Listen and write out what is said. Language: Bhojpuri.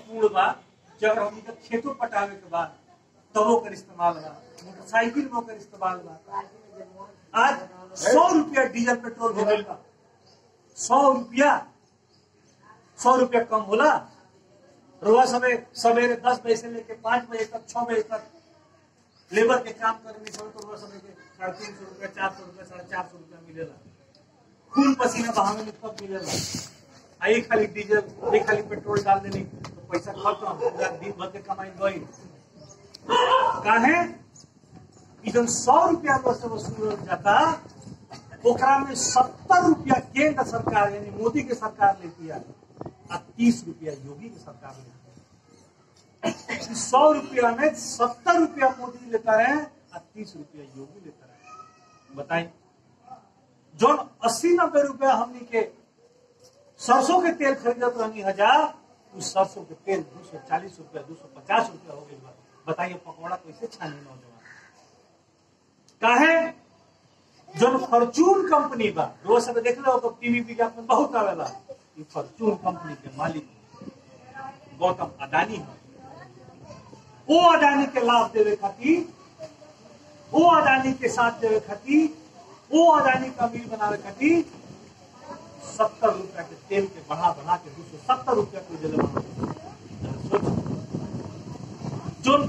पूर्ण बा कि अगर हमनी के खेतों पटावे के बाद तब ओकर इस्तेमाल बा मोटरसाइकिल में ओकर इस्तेमाल बा आज सौ रुपया डीजल पेट्रोल हो गइल बा सौ रुपया सौ रुपया कम होला रोज समय सवेरे दस बजे से लेके पांच बजे तक छह बजे तक लेबर के काम करने समय तो रोज समय के साढ़े तीन सौ रुपया चार सौ रुपया साढ़े चार सौ रुपया मिलेला खून पसीना बहावे में कब मिलेला आ एक खाली डीजल एक खाली पेट्रोल डाल देनी तो पैसा खत्म पूरा दिन भर के कमाई गई काहे कि जब सौ रुपया तो से वसूल जाता ओकरा में सत्तर रुपया केंद्र सरकार यानी मोदी के सरकार लेती है आ तीस रुपया योगी की सरकार लेती है सौ रुपया में सत्तर रुपया मोदी लेता रहे और तीस रुपया योगी लेता रहे बताइए जो अस्सी नब्बे रुपया हमनी के सरसों के तेल खरीदत रहनी हजार उस सरसों के तेल दो सौ चालीस रुपया दो सौ पचास रुपया हो गई बताइए पकौड़ा कैसे छानी नौजवान काहे जो फॉर्चून कंपनी बा रोज सब देख लो तो टीवी विज्ञापन बहुत आवेला ये फॉर्चून कंपनी के मालिक गौतम अडानी है वो अडानी के लाभ देवे खातिर वो अडानी के साथ देवे खातिर वो अडानी का मिल बनावे खातिर सत्तर रुपया के तेल के बढ़ा बढ़ा के दो सौ सत्तर रुपया के दिले सोच जो